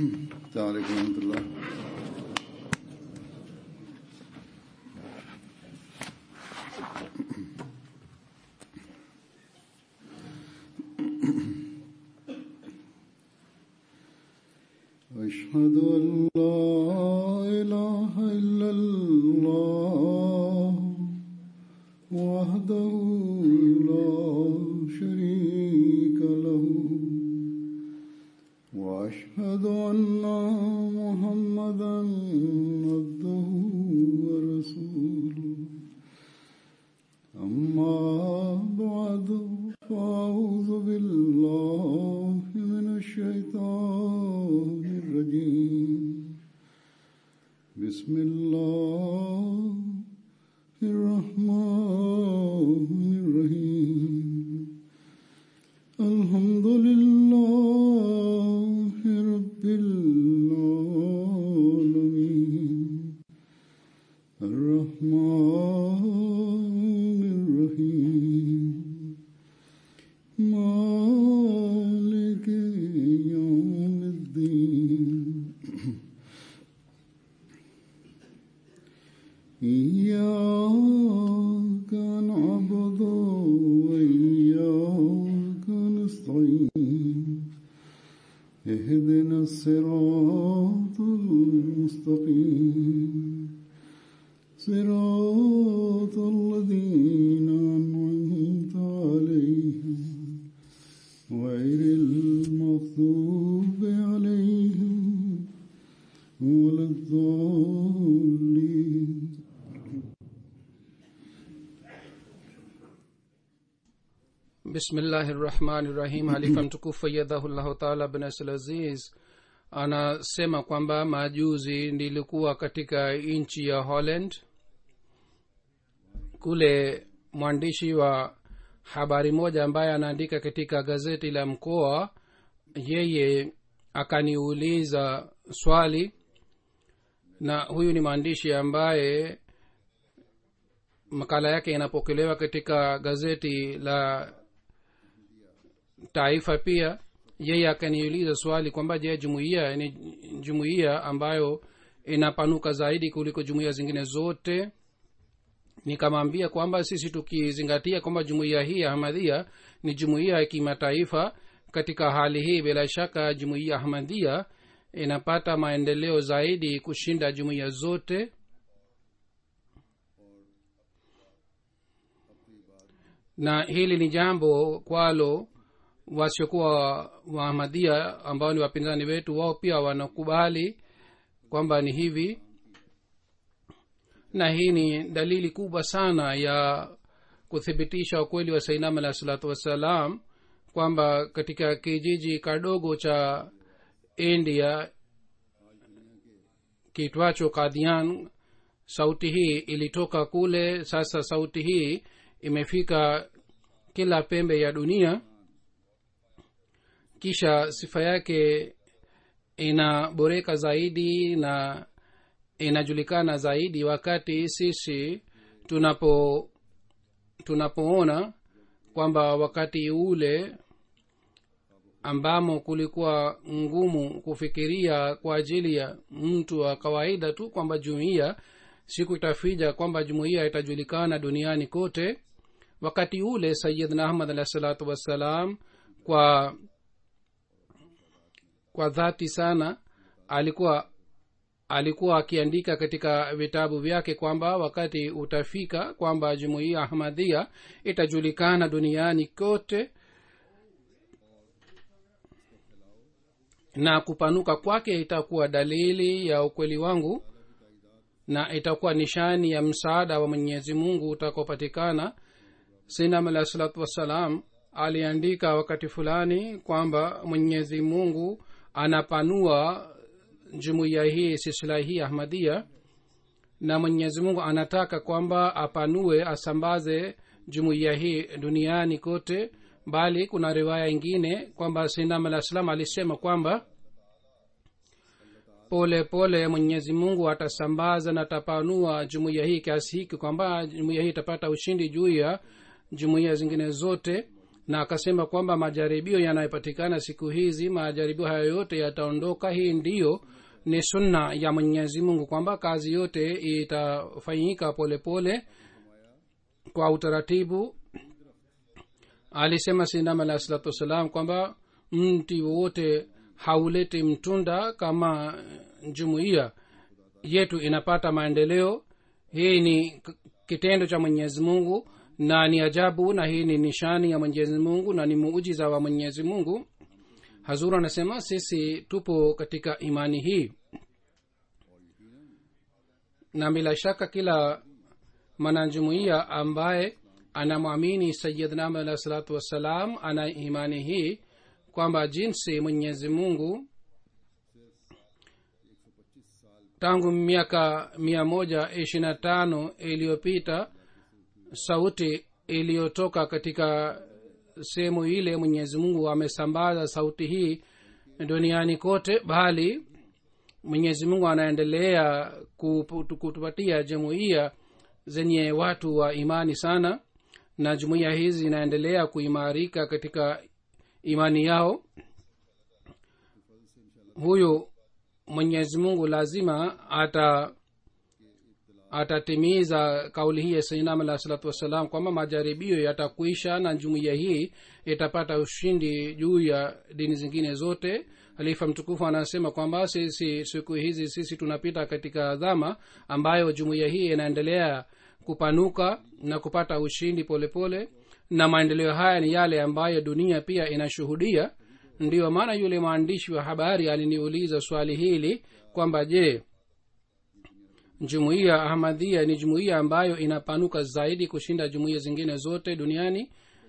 السلام عليكم ورحمة الله أشهد أن لا إله إلا الله وحده لا شريك له وأشهد أن محمدا عبده ورسوله أما بعد فأعوذ بالله من الشيطان الرجيم بسم الله الرحمن الرحيم الحمد لله رب العالمين الرحمن الرحيم مالك يوم الدين إياك نعبد وإياك نستعين اهدنا الصراط المستقيم صراط الذين أنعمت عليهم غير المغضوب عليهم ولا الضالين bismillahi rahmani rahim halifa mtukufu ayadhahullahu taala bnasl aziz anasema kwamba majuzi nilikuwa katika nchi ya holland kule mwandishi wa habari moja ambaye anaandika katika gazeti la mkoa yeye akaniuliza swali na huyu ni mwandishi ambaye makala yake inapokelewa katika gazeti la taifa pia yeye akaniuliza swali kwamba je jumuiya ni jumuiya ambayo inapanuka zaidi kuliko jumuiya zingine zote nikamwambia kwamba sisi tukizingatia kwamba jumuiya hii ya ahmadhia ni jumuiya ya kimataifa katika hali hii bila shaka jumuiya ahmadhia inapata maendeleo zaidi kushinda jumuiya zote na hili ni jambo kwalo wasiokuwa waahmadhia ambao ni wapinzani wetu wao pia wanakubali kwamba ni hivi na hii ni dalili kubwa sana ya kuthibitisha ukweli wa sainam alahi salatu wassalam kwamba katika kijiji kadogo cha india kitwacho kadhian sauti hii ilitoka kule sasa sauti hii imefika kila pembe ya dunia kisha sifa yake inaboreka zaidi na inajulikana zaidi wakati sisi tunapo tunapoona kwamba wakati ule ambamo kulikuwa ngumu kufikiria kwa ajili ya mtu wa kawaida tu kwamba jumuiya siku itafija kwamba jumuiya itajulikana duniani kote wakati ule sayidna ahmad alahi salatu wassalam kwa kwa dhati sana alikuwa alikuwa akiandika katika vitabu vyake kwamba wakati utafika kwamba jumuiya ahmadhia itajulikana duniani kote na kupanuka kwake itakuwa dalili ya ukweli wangu na itakuwa nishani ya msaada wa mwenyezi mungu utakaopatikana sinam alahi salatu wassalam aliandika wakati fulani kwamba mwenyezi mungu anapanua jumuiya hii silsila hii ahmadia na mwenyezi mungu anataka kwamba apanue asambaze jumuiya hii duniani kote bali kuna riwaya ingine kwamba sinam alah salam alisema kwamba pole pole mwenyezi mungu atasambaza na atapanua jumuiya hii kiasi hiki kwamba jumuiya hii itapata ushindi juu ya jumuiya zingine zote na akasema kwamba majaribio yanayopatikana siku hizi majaribio hayo yote yataondoka hii ndiyo ni sunna ya mwenyezi mungu kwamba kazi yote itafanyika polepole kwa utaratibu alisema sindam alahi salatu wassalam kwamba mti wowote hauleti mtunda kama jumuiya yetu inapata maendeleo hii ni k- kitendo cha mwenyezi mungu na ni ajabu na hii ni nishani ya mwenyezi mungu na ni muujiza wa mwenyezi mungu hazur anasema sisi tupo katika imani hii na bila shaka kila mwanajumuiya ambaye anamwamini sayidna alahi salatu wassalam ana imani hii kwamba jinsi mwenyezi mungu tangu miaka mia moja ishiri na tano iliyopita sauti iliyotoka katika sehemu ile mwenyezi mungu amesambaza sauti hii duniani kote bali mwenyezi mungu anaendelea kupu- kutupatia jumuiya zenye watu wa imani sana na jumuiya hizi zinaendelea kuimarika katika imani yao huyu mwenyezi mungu lazima ata atatimiza kauli hii ya sainam alah salatu wassalam kwamba majaribio yatakuisha na jumuiya hii itapata ushindi juu ya dini zingine zote halifa mtukufu anasema kwamba sisi siku hizi sisi tunapita katika dhama ambayo jumuiya hii inaendelea kupanuka na kupata ushindi polepole pole. na maendeleo haya ni yale ambayo dunia pia inashuhudia ndiyo maana yule mwandishi wa habari aliniuliza swali hili kwamba je jumuiya ahmadhia ni jumuiya ambayo inapanuka zaidi kushinda jumuiya zingine zote duniani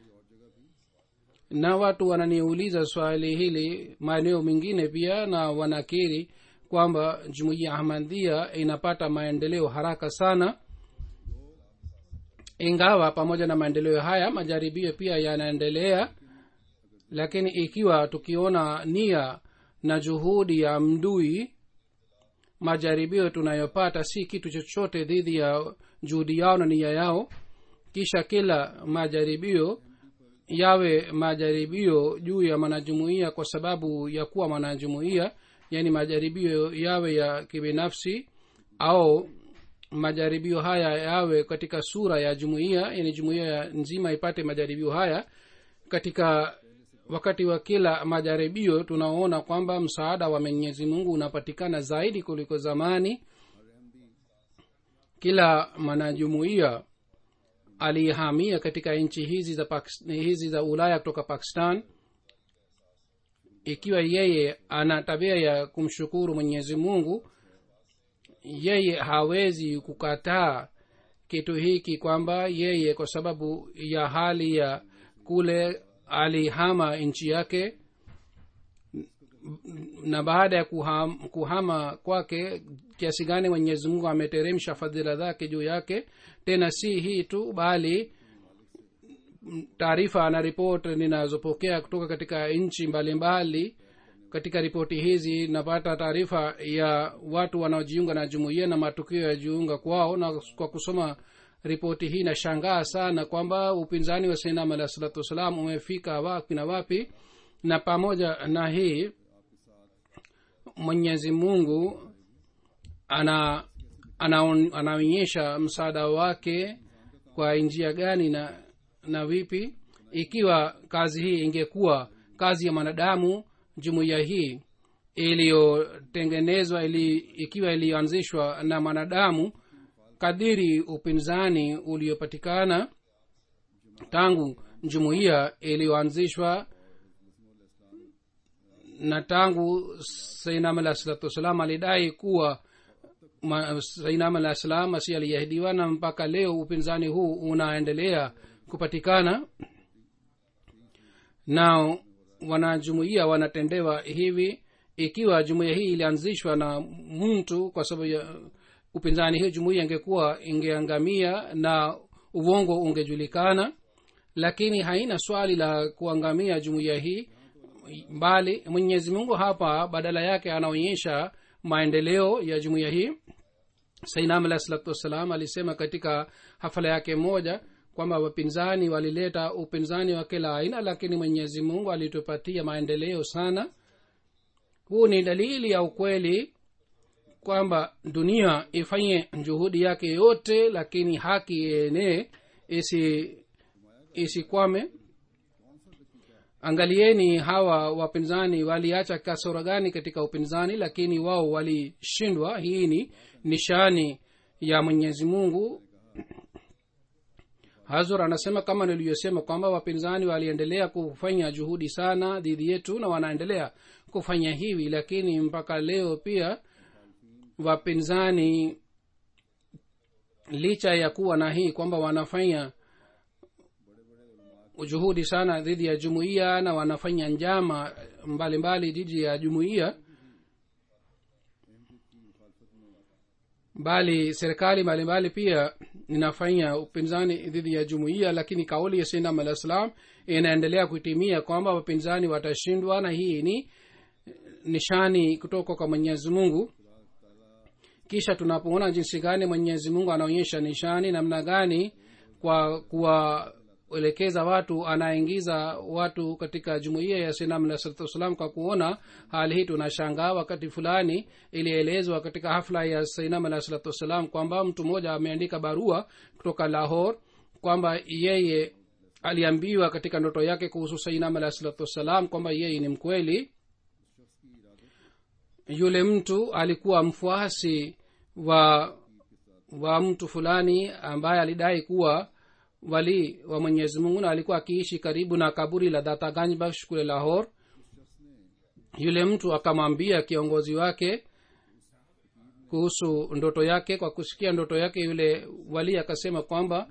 na watu wananiuliza swali hili maeneo mengine pia na wanakiri kwamba jumuiya ahmadhia inapata maendeleo haraka sana ingawa pamoja na maendeleo haya majaribio pia yanaendelea lakini ikiwa tukiona nia na juhudi ya mdui majaribio tunayopata si kitu chochote dhidi ya juhudi yao na nia yao kisha kila majaribio yawe majaribio juu ya mwanajumuia kwa sababu ya kuwa mwanajumuia yaani majaribio yawe ya kibinafsi au majaribio haya yawe katika sura ya jumuiya yani jumuiya nzima ipate majaribio haya katika wakati wa kila majaribio tunaona kwamba msaada wa mwenyezi mungu unapatikana zaidi kuliko zamani kila mwanajumuiya aliyehamia katika nchi hizi za Pakistan, hizi za ulaya kutoka pakistan ikiwa yeye ana tabia ya kumshukuru mwenyezi mungu yeye hawezi kukataa kitu hiki kwamba yeye kwa sababu ya hali ya kule alihama nchi yake na baada ya kuham, kuhama kwake kiasi gani mwenyezi mungu ameteremsha fadhila zake juu yake tena si hii tu bali taarifa na ripoti ninazopokea kutoka katika nchi mbalimbali katika ripoti hizi napata taarifa ya watu wanaojiunga na jumuiya na matukio ya jiunga kwao na kwa kusoma ripoti hii nashangaa sana kwamba upinzani wa sainam alah salatu wassalam umefika wapi na wapi na pamoja na hii mwenyezi mungu ana anaonyesha ana msaada wake kwa njia gani na na vipi ikiwa kazi hii ingekuwa kazi ya mwanadamu jumuiya hii iliyotengenezwa ili, ikiwa iliyoanzishwa na mwanadamu kadiri upinzani uliopatikana tangu jumuiya iliyoanzishwa na tangu sainam alah salatu wassalam alidai kuwa sainam alah salam asi aliahidiwa na mpaka leo upinzani huu unaendelea kupatikana na wanajumuia wanatendewa hivi ikiwa jumuiya hii ilianzishwa na mtu kwa sababu ya upinzani hii jumuiya ingekuwa ingeangamia na uongo ungejulikana lakini haina swali la kuangamia jumuiya hii bali mwenyezi mungu hapa badala yake anaonyesha maendeleo ya jumuiya hii sainam alah salatu wassalam alisema katika hafala yake moja kwamba wapinzani walileta upinzani wa kila aina lakini mwenyezi mungu alitupatia maendeleo sana huu ni dalili ya ukweli kwamba dunia ifanye juhudi yake yote lakini haki ienee isi isikwame angalieni hawa wapinzani waliacha kasoro gani katika upinzani lakini wao walishindwa hii ni nishani ya mwenyezi mungu hazur anasema kama niliyosema kwamba wapinzani waliendelea kufanya juhudi sana dhidi yetu na wanaendelea kufanya hivi lakini mpaka leo pia wapinzani licha ya kuwa na hii kwamba wanafanya juhudi sana dhidi ya jumuiya na wanafanya njama mbalimbali dhidi ya jumuiya bali serikali mbalimbali pia inafanya upinzani dhidi ya jumuiya lakini kauli ya sinam alah salam inaendelea kutimia kwamba wapinzani watashindwa na hii ni nishani kutoka kwa mwenyezi mungu kisha tunapoona jinsi gani mwenyezi mungu anaonyesha nishani namna gani kwa kuwaelekeza watu anaingiza watu katika jumuiya ya sinam alah salatu wassalam kwa kuona hali hii tunashangaa wakati fulani ilielezwa katika hafla ya sinam alah salatu wassalam kwamba mtu mmoja ameandika barua kutoka lahor kwamba yeye aliambiwa katika ndoto yake kuhusu sainam alah salatu wassalam kwamba yeye ni mkweli yule mtu alikuwa mfuasi wa wa mtu fulani ambaye alidai kuwa wali wa mwenyezi mungu na alikuwa akiishi karibu na kaburi la dataganjbash kule lahor yule mtu akamwambia kiongozi wake kuhusu ndoto yake kwa kusikia ndoto yake yule wali akasema kwamba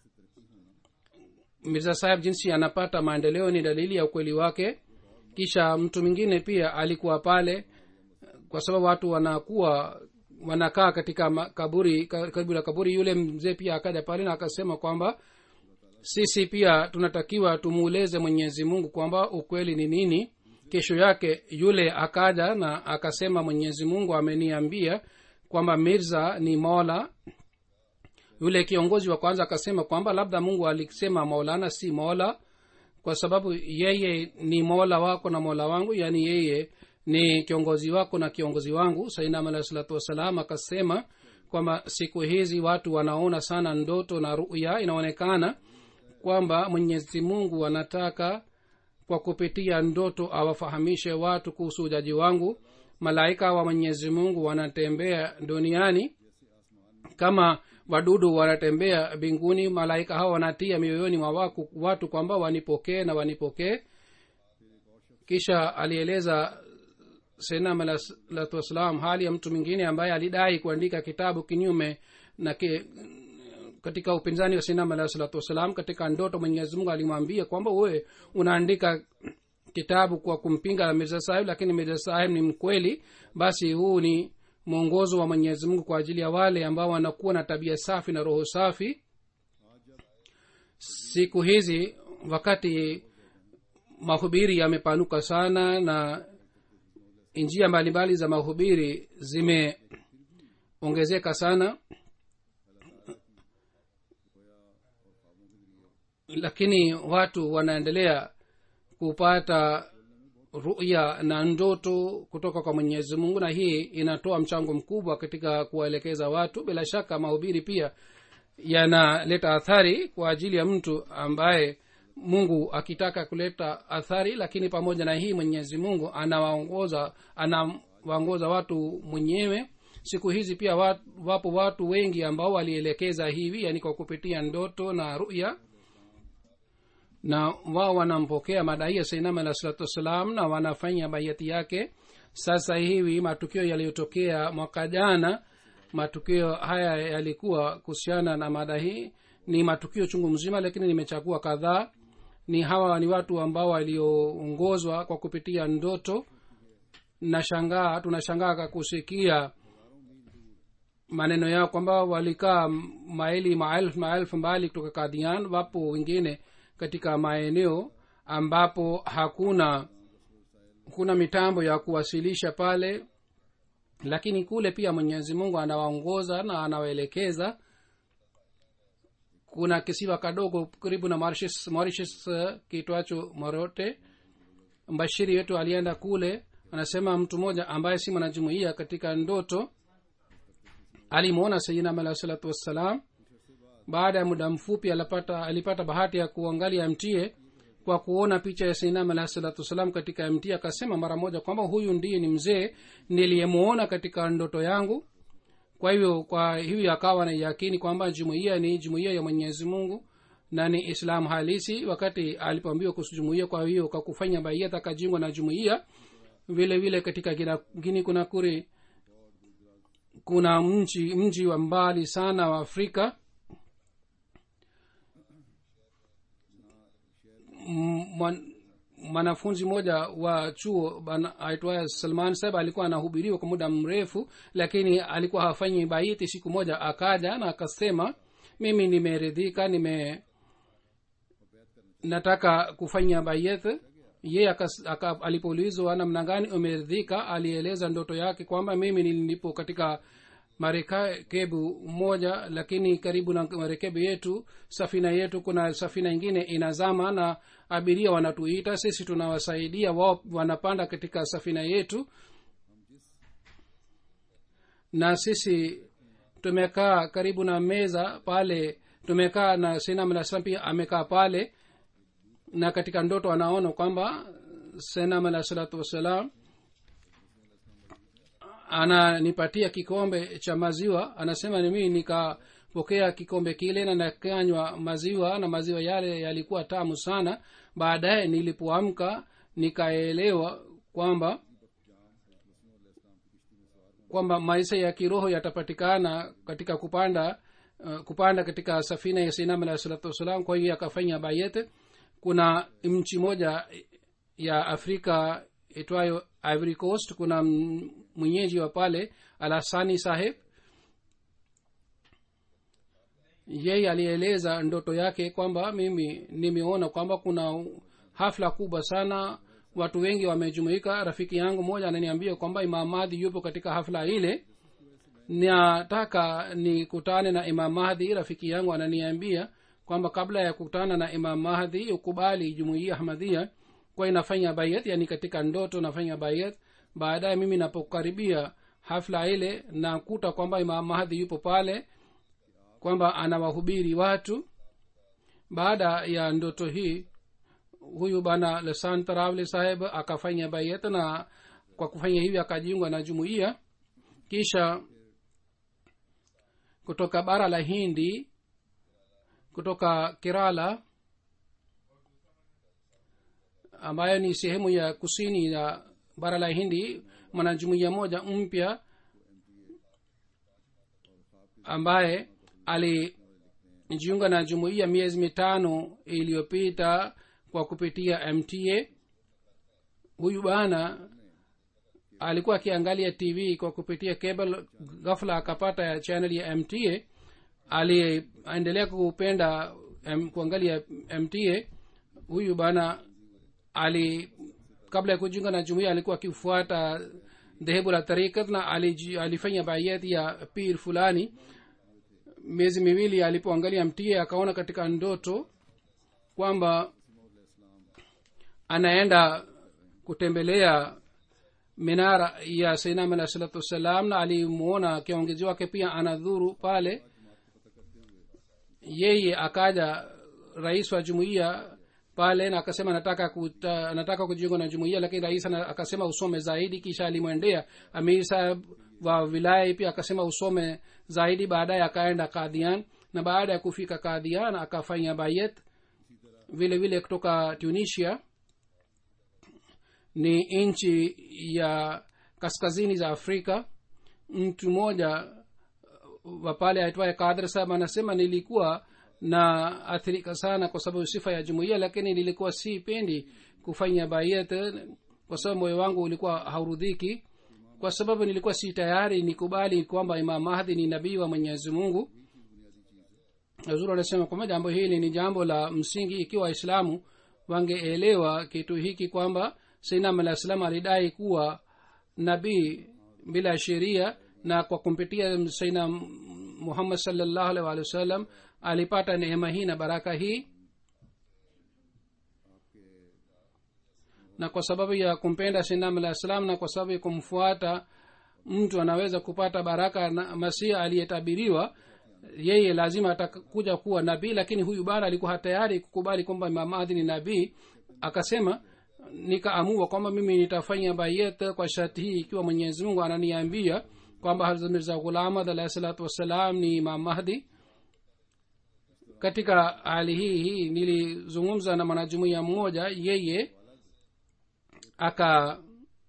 mirza saheb jinsi anapata maendeleo ni dalili ya ukweli wake kisha mtu mwingine pia alikuwa pale kwa sababu watu wanakuwa wanakaa katika kaburi karibu na kaburi yule mzee pia akaja pale na akasema kwamba sisi pia tunatakiwa tumuuleze mwenyezi mungu kwamba ukweli ni nini kesho yake yule akaja na akasema mwenyezi mungu ameniambia kwamba mirza ni mola yule kiongozi wa kwanza akasema kwamba labda mungu alisema maulana si mola kwa sababu yeye ni mola wako na mola wangu yaani yeye ni kiongozi wako na kiongozi wangu sainam alahi salatu wassalam akasema kwamba siku hizi watu wanaona sana ndoto na ruya inaonekana kwamba mwenyezi mungu anataka kwa kupitia ndoto awafahamishe watu kuhusu ujaji wangu malaika wa mwenyezi mungu wanatembea duniani kama wadudu wanatembea mbinguni malaika hao wanatia mioyoni mwa waku, watu kwamba wanipokee na wanipokee kisha alieleza senam alahsalatu wassalam hali ya mtu mwingine ambaye alidai kuandika kitabu kinyume na ki, katika upinzani wa sinam alahi salatu wassalam katika ndoto mwenyezi mungu alimwambia kwamba wewe unaandika kitabu kwa kumpinga mirza sahib lakini mirza sahib ni mkweli basi huu ni mwongozo wa mwenyezi mungu kwa ajili ya wale ambao wanakuwa na tabia safi na roho safi siku hizi wakati mahubiri yamepanuka sana na njia mbalimbali za mahubiri zimeongezeka sana lakini watu wanaendelea kupata ruya na ndoto kutoka kwa mwenyezi mungu na hii inatoa mchango mkubwa katika kuwaelekeza watu bila shaka mahubiri pia yanaleta athari kwa ajili ya mtu ambaye mungu akitaka kuleta athari lakini pamoja na hii mwenyezi mungu anawaongoza anawaongoza watu mwenyewe siku hizi pia wat, wapo watu wengi ambao walielekeza hivi yani kwa kupitia ndoto na ruya na wao wanampokea madai ya sainam alah salatu wassalam na wanafanya baiati yake sasa hivi matukio yaliyotokea mwaka jana matukio haya yalikuwa kuhusiana na mada hii ni matukio chungu mzima lakini nimechagua kadhaa ni hawa ni watu ambao walioongozwa kwa kupitia ndoto nashangaa tunashangaa kusikia maneno yao kwamba walikaa maili maelfu maelfu mbali kutoka kadhian wapo wengine katika maeneo ambapo hakuna kuna mitambo ya kuwasilisha pale lakini kule pia mwenyezi mungu anawaongoza na anawaelekeza kuna kisiwa kadogo karibu na mauritius, mauritius uh, kiitwacho morote mbashiri wetu alienda kule anasema mtu mmoja ambaye si mwanajumuia katika ndoto alimwona sayidina alahi salatu wassalam baada ya muda mfupi alipata, alipata bahati ya kuangalia mtie kwa kuona picha ya sainam alahi salatu wassalam katika mtie akasema mara moja kwamba huyu ndiye ni mzee niliyemwona katika ndoto yangu kwa hivyo kwa hivyo akawa na yakini kwamba jumuiya ni jumuiya ya mwenyezi mungu na ni islam halisi wakati alipoambiwa kuhusu jumuiya kwa hiyo kwa kufanya baiyat akajingwa na jumuiya vile vile katika gina, gini kuna kuri kuna mji mji wa mbali sana wa afrika mwanafunzi mmoja wa chuo aitwaye salman sab alikuwa anahubiriwa kwa muda mrefu lakini alikuwa hafanyi baiti siku moja akaja na akasema mimi nimeridhika nime nataka kufanya bayet ye alipoulizwa namna gani umeridhika alieleza ndoto yake kwamba mimi nilipo katika marekebu moja lakini karibu na marekebu yetu safina yetu kuna safina ingine inazama na abiria wanatuita sisi tunawasaidia wao wanapanda katika safina yetu na sisi tumekaa karibu na meza pale tumekaa na senam alah salam pia amekaa pale na katika ndoto anaona kwamba senam alah salatu wassalam ananipatia kikombe cha maziwa anasema mimi nikapokea kikombe kile na nakanywa maziwa na maziwa yale yalikuwa tamu sana baadaye nilipoamka nikaelewa kwamba kwamba maisha ya kiroho yatapatikana katika kupanda uh, kupanda katika safina ya sinam alah salatu wassalam kwa hiyo akafanya bayet kuna nchi moja ya afrika itwayo ivory coast kuna mwenyeji wa pale alasani saheb yeye alieleza ndoto yake kwamba mimi nimeona kwamba kuna hafla kubwa sana watu wengi wamejumuika rafiki yangu moja ananiambia kwamba imam mahdi yupo katika hafla ile nataka nikutane na imam mahdi rafiki yangu ananiambia kwamba kabla ya kukutana na imam mahdi ukubali jumuia ahmadhia kwa inafanya bayat yani katika ndoto nafanya bayat baadaye mimi napokaribia hafla ile nakuta kwamba imam mahdi yupo pale kwamba anawahubiri watu baada ya ndoto hii huyu bana lesan tarawle saheb akafanya bayat na kwa kufanya hivyo akajiungwa na jumuiya kisha kutoka bara la hindi kutoka kerala ambayo ni sehemu ya kusini ya bara la hindi mwanajumuiya moja mpya ambaye alijiunga na jumuiya miezi mitano iliyopita kwa kupitia mta huyu bana alikuwa akiangalia tv kwa kupitia cable ghafla akapata channel ya mta aliendelea kupenda um, kuangalia mta huyu bana ali kabla ya kujiunga na jumuia alikuwa akifuata dhehebu la tarikat na aliji, alifanya bayati ya pir fulani miezi miwili alipoangalia mtie akaona katika ndoto kwamba anaenda kutembelea minara ya sainam alah salatu wassalam na alimuona kiongozi wake pia anadhuru pale yeye akaja rais wa jumuiya pale na akasema nataka kuta, nataka kujiunga na jumuiya lakini rais akasema usome zaidi kisha alimwendea amir saheb wa wilaya pia akasema usome zaidi baadaye akaenda kadhian na baada ya kufika kadhian akafanya bayet vile vile kutoka tunisia ni nchi ya kaskazini za afrika mtu mmoja wa pale aitwaye kadr saheb anasema nilikuwa na athirika sana kwa sababu sifa ya jumuiya lakini nilikuwa sipendi kufanya bayet kwa sababu moyo wangu ulikuwa haurudhiki kwa sababu nilikuwa si tayari nikubali kwamba imam mahdi ni nabii wa mwenyezi mungu zuri anasema kwamba jambo hili ni jambo la msingi ikiwa waislamu wangeelewa kitu hiki kwamba sainam alah salam alidai kuwa nabii bila sheria na kwa kumpitia saina muhammad salllahu alih walih wasallam alipata neema hii na baraka hii na kwa sababu ya kumpenda sinam alah salam na kwa sababu ya kumfuata mtu anaweza kupata baraka na masiha aliyetabiriwa yeye lazima atakuja kuwa nabii lakini huyu bana alikuwa tayari kukubali kwamba imam ahdi ni nabii akasema nikaamua kwamba mimi nitafanya bayet kwa sharti hii ikiwa mwenyezi mungu ananiambia kwamba hazrat mirza ghulamad alahi salatu wassalam ni imam mahdi katika hali hii hii nilizungumza na mwanajumuia mmoja yeye aka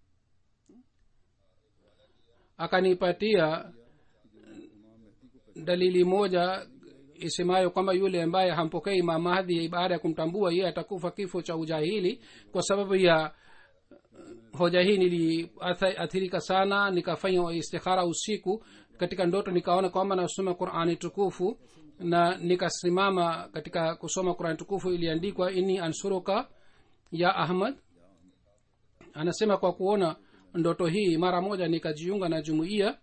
akanipatia dalili moja isemayo kwamba yule ambaye hampokei imam mahdi baada ya kumtambua yeye atakufa kifo cha ujahili kwa sababu ya hoja hii niliathirika sana nikafanya istikhara usiku katika ndoto nikaona kwamba nasoma qurani tukufu na nikasimama katika kusoma qurani tukufu iliandikwa ini ansuruka ya ahmad anasema kwa kuona ndoto hii mara moja nikajiunga na jumuiya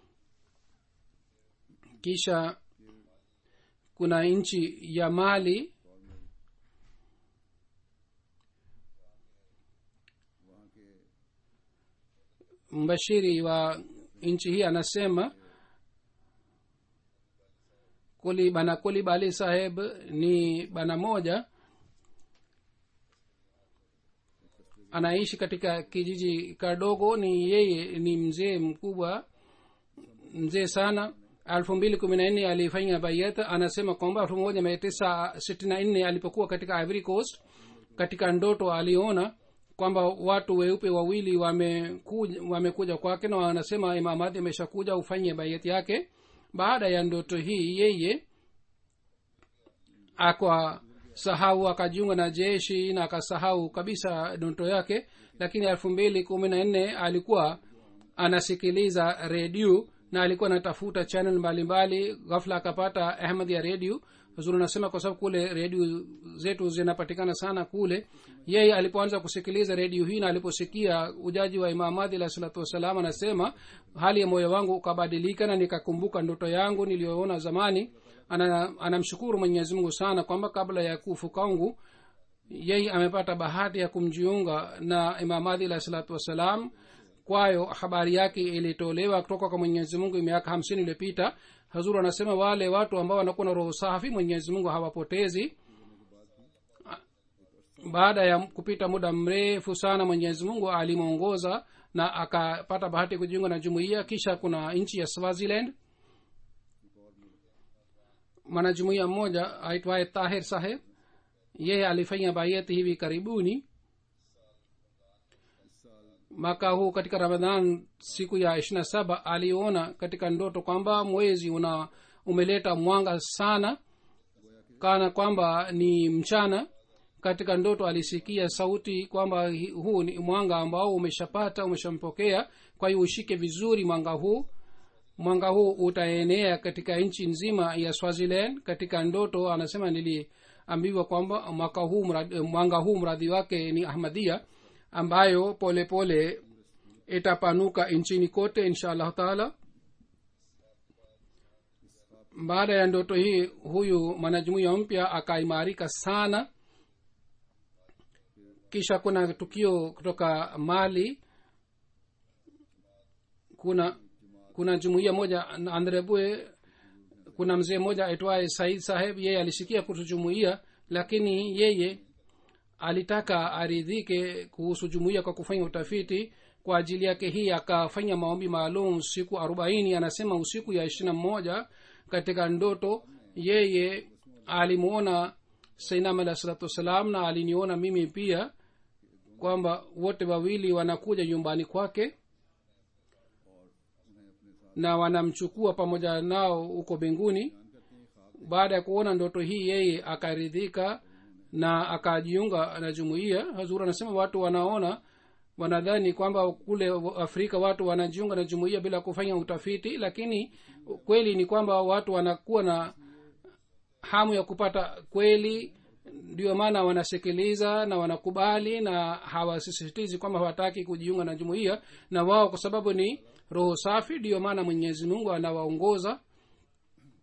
kisha kuna nchi ya mali mbashiri wa nchi hii anasema kuli bana kuli bali saheb ni bana moja anaishi katika kijiji kadogo ni yeye ni mzee mkubwa mzee sana elfu mbili kumi na nne alifanya bayat anasema kwamba elfu moja mia tisa sitini na nne alipokuwa katika ivory coast katika ndoto aliona kwamba watu weupe wawili wamekuja, wamekuja kwake na wanasema imamadi ameshakuja ufanye bayat yake baada ya ndoto hii yeye akwa sahau akajiunga na jeshi na akasahau kabisa ndoto yake lakini elfu mbili kumi na nne alikuwa anasikiliza redio na alikuwa anatafuta channel mbalimbali ghafla akapata ahmad ya redio huzuri anasema kwa sababu kule redio zetu zinapatikana sana kule yeye alipoanza kusikiliza redio hii na aliposikia ujaji wa imamadi alah salatu wassalam anasema hali ya moyo wangu ukabadilika na nikakumbuka ndoto yangu niliyoona zamani anamshukuru ana mwenyezi mungu sana kwamba kabla ya kufu kwangu yeye amepata bahati ya kumjiunga na imamadi alah salatu wassalam kwayo habari yake ilitolewa kutoka kwa mwenyezi mungu miaka hamsini iliyopita hazuru anasema wale watu ambao wanakuwa na roho safi mwenyezi mungu hawapotezi baada ya kupita muda mrefu sana mwenyezi mungu alimwongoza na akapata bahati ya kujiunga na jumuiya kisha kuna nchi ya swaziland mwanajumuiya mmoja aitwaye tahir saheb yeye alifanya bayati hivi karibuni mwaka huu katika ramadhan siku ya ishirina saba aliona katika ndoto kwamba mwezi una umeleta mwanga sana kana kwamba ni mchana katika ndoto alisikia sauti kwamba huu ni mwanga ambao umeshapata umeshampokea kwa hiyo ushike vizuri mwanga huu mwanga huu utaenea katika nchi nzima ya swaziland katika ndoto anasema niliambiwa kwamba mwaka huu mradi, mwanga huu mradhi wake ni ahmadia ambayo polepole pole itapanuka nchini kote insha allahu taala baada ya ndoto hii huyu mwanajumuiya mpya akaimarika sana kisha kuna tukio kutoka mali kuna kuna jumuiya moja andrebue kuna mzee mmoja aitwaye said saheb yeye alisikia kuhusu jumuiya lakini yeye alitaka aridhike kuhusu jumuiya kwa kufanya utafiti kwa ajili yake hii akafanya maombi maalum siku arobaini anasema usiku ya ishirina mmoja katika ndoto yeye alimwona sainam alah salatu wassalam na aliniona mimi pia kwamba wote wawili wanakuja nyumbani kwake na wanamchukua pamoja nao huko mbinguni baada ya kuona ndoto hii yeye akaridhika na akajiunga na jumuiya hazur anasema watu wanaona wanadhani kwamba kule afrika watu wanajiunga na jumuiya bila kufanya utafiti lakini kweli ni kwamba watu wanakuwa na hamu ya kupata kweli ndio maana wanasikiliza na wanakubali na hawasisitizi kwamba hawataki kujiunga na jumuiya na wao kwa sababu ni roho safi ndiyo maana mwenyezi mungu anawaongoza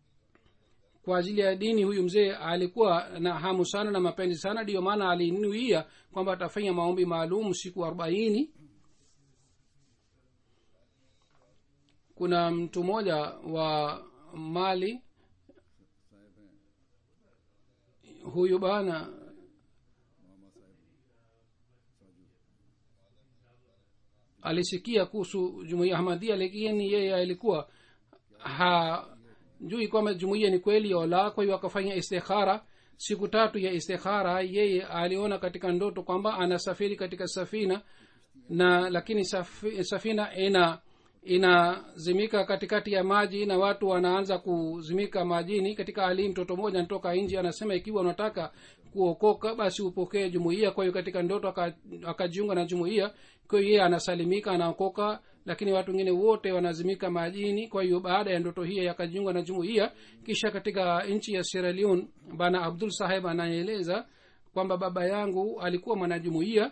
kwa ajili ya dini huyu mzee alikuwa na hamu sana na mapenzi sana ndiyo maana alinuia kwamba atafanya maombi maalum siku arobaini kuna mtu mmoja wa mali huyu bana alisikia kuhusu jumuia ahmadia lakini yeye alikuwa hajui kwamba jumuia ni kweli au la kwa hiyo akafanya istikhara siku tatu ya istikhara yeye aliona katika ndoto kwamba anasafiri katika safina na lakini safi, safina ina inazimika katikati ya maji na watu wanaanza kuzimika majini katika hali mtoto mmoja anatoka nje anasema ikiwa unataka kuokoka basi upokee jumuiya kwa hiyo katika ndoto akajiunga na jumuiya kwa hiyo yeye anasalimika anaokoka lakini watu wengine wote wanazimika majini kwa hiyo baada ya ndoto hiyo akajiunga na jumuiya kisha katika nchi ya sierra leone bana abdul saheb anaeleza kwamba baba yangu alikuwa mwanajumuiya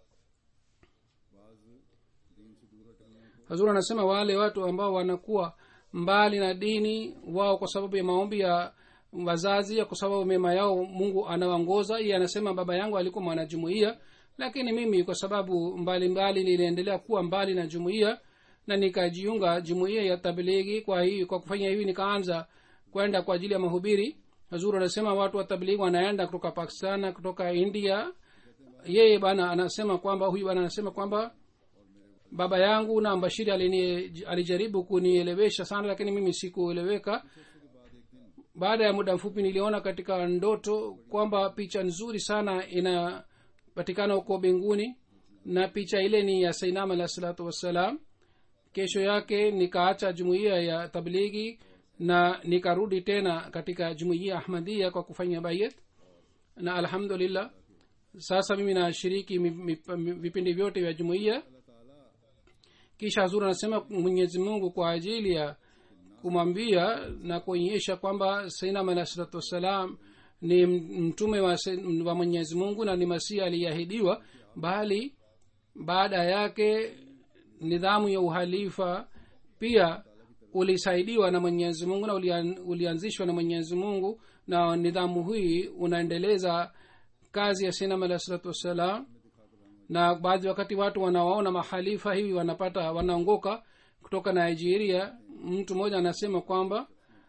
hazur anasema wale watu ambao wanakuwa mbali na dini wao kwa sababu ya maombi ya wazazi kwa sababu mema yao mungu anawaongoza iye anasema baba yangu alikuwa mwanajumuiya lakini mimi kwa sababu mbalimbali niliendelea kuwa mbali na jumuiya na nikajiunga jumuiya ya tablighi kwa hii kwa kufanya hivi nikaanza kwenda kwa ajili ya mahubiri hazur anasema watu wa tablighi wanaenda kutoka pakistan na kutoka india yeye bana anasema kwamba huyu bana anasema kwamba baba yangu na mbashiri alini, alijaribu kunielewesha sana lakini mimi sikueleweka baada ya muda mfupi niliona katika ndoto kwamba picha nzuri sana inapatikana huko mbinguni na picha ile ni ya sainam alah salatu wassalam kesho yake nikaacha jumuiya ya tablighi na nikarudi tena katika jumuiya ahmadia kwa kufanya bayet na alhamdulillah sasa mimi nashiriki vipindi vyote vya jumuiya kisha hazur anasema mwenyezi mungu kwa ajili ya kumwambia na kuonyesha kwamba sainam alah salatu wassalam ni mtume wa, wa mwenyezi mungu na ni masihi aliyeahidiwa bali baada yake nidhamu ya uhalifa pia ulisaidiwa na mwenyezi mungu na ulian, ulianzishwa na mwenyezi mungu na nidhamu hii unaendeleza kazi ya sinam alah salatu wassalam na baadhi wakati watu wanawaona mahalifa hivi wanapata wanaongoka kutoka nigeria mtu mmoja anasema kwamba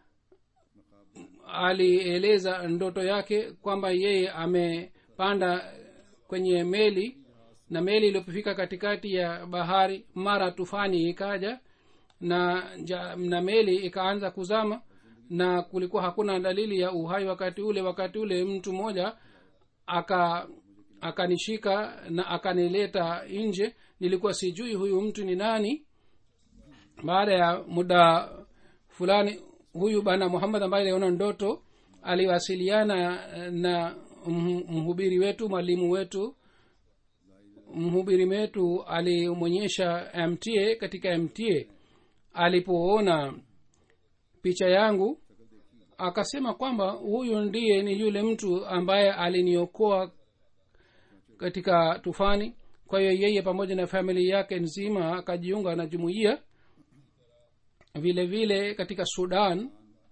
alieleza ndoto yake kwamba yeye amepanda kwenye meli na meli iliyopofika katikati ya bahari mara tufani ikaja na, ja, na meli ikaanza kuzama na kulikuwa hakuna dalili ya uhai wakati ule wakati ule mtu mmoja aka akanishika na akanileta nje nilikuwa sijui huyu mtu ni nani baada ya muda fulani huyu bana muhammad ambaye aliona ndoto aliwasiliana na mhubiri wetu mwalimu wetu mhubiri wetu alimwonyesha mta katika mta alipoona picha yangu akasema kwamba huyu ndiye ni yule mtu ambaye aliniokoa katika tufani kwa hiyo yeye pamoja na familia yake nzima akajiunga na jumuiya vile vile katika sudan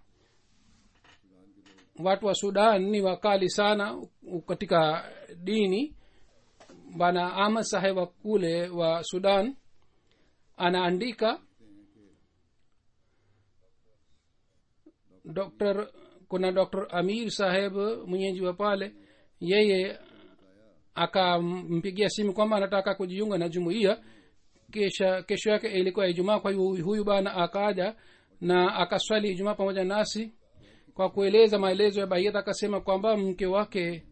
watu wa sudan ni wakali sana katika dini bana ahmad saheb wa kule wa sudan anaandika dr kuna dr amir saheb mwenyeji wa pale yeye akampigia simu kwamba anataka kujiunga na jumuiya kisha kesho yake ilikuwa ijumaa kwa hiyo huyu bana akaja na akaswali ijumaa pamoja nasi kwa kueleza maelezo ya baiyat akasema kwamba mke wake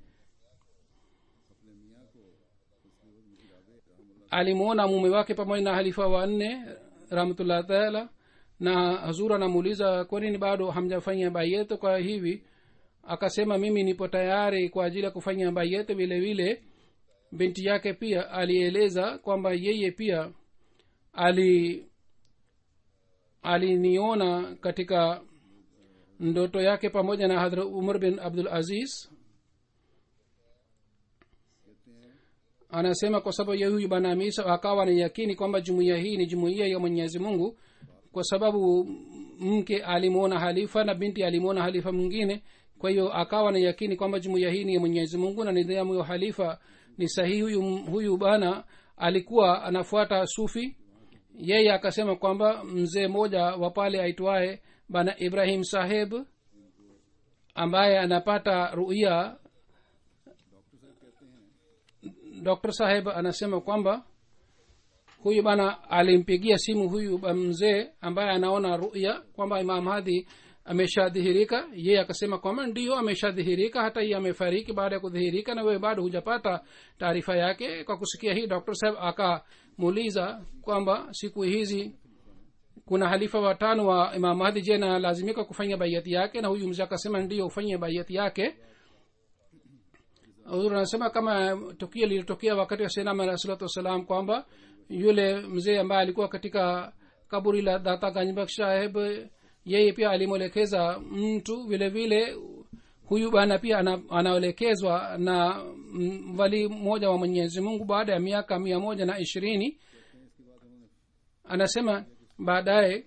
alimwona mume wake pamoja na halifa wanne rahmatullah taala na hazur anamuuliza kwa nini bado hamjafanya bayet kwa hivi akasema mimi nipo tayari kwa ajili ya kufanya bayet vile vile binti yake pia alieleza kwamba yeye pia ali aliniona katika ndoto yake pamoja na hadhra umar bin abdul aziz anasema kwa sababu ya huyu bwana amisa akawa na yakini kwamba jumuiya hii ni jumuiya ya mwenyezi mungu kwa sababu mke alimwona halifa na binti alimwona halifa mwingine kwa hiyo akawa na yakini kwamba jumuiya hii ni ya mwenyezi mungu na nidhamu ya halifa ni sahihi huyu, huyu bana alikuwa anafuata sufi yeye akasema kwamba mzee mmoja wa pale aitwaye bana ibrahim saheb ambaye anapata ruia dr saheb anasema kwamba huyu bana alimpigia simu huyu mzee ambaye anaona ruya kwamba imam hadi ameshadhihirika yeye akasema kwamba ndiyo ameshadhihirika hata hii amefariki baada ya kudhihirika na wewe bado hujapata taarifa yake kwa kusikia hii dr saheb akamuuliza kwamba siku hizi kuna halifa watano wa imam mahdi je nalazimika kufanya baiati yake na huyu mzee akasema ndiyo ufanye baiati yake huzur anasema kama tukio lilitokea wakati wa senam alah salatu wassalam kwamba yule mzee ambaye alikuwa katika kaburi la data ganjbak saheb yeye pia alimwelekeza mtu vile vile huyu bana pia ana, anaelekezwa na mvali mmoja wa mwenyezi mungu baada ya miaka mia moja na ishirini anasema baadaye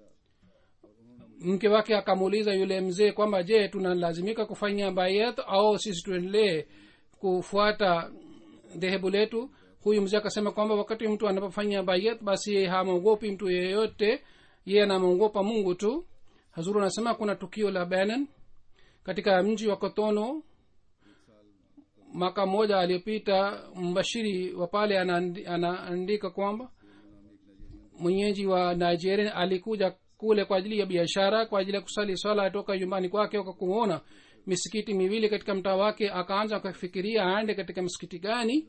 mke wake akamuuliza yule mzee kwamba je tunalazimika kufanya bayat au sisi tuendelee kufuata dhehebu letu huyu mzee akasema kwamba wakati mtu anapofanya bayat basi hamwogopi mtu yeyote yeye anamwogopa mungu tu hazuru anasema kuna tukio la benin katika mji wa kotono mwaka mmoja aliyopita mbashiri wa pale anaandika kwamba mwenyeji wa nigeria alikuja kule kwa ajili ya biashara kwa ajili ya kusali swala toka nyumbani kwake akakuona misikiti miwili katika mtaa wake akaanza akafikiria aende katika msikiti gani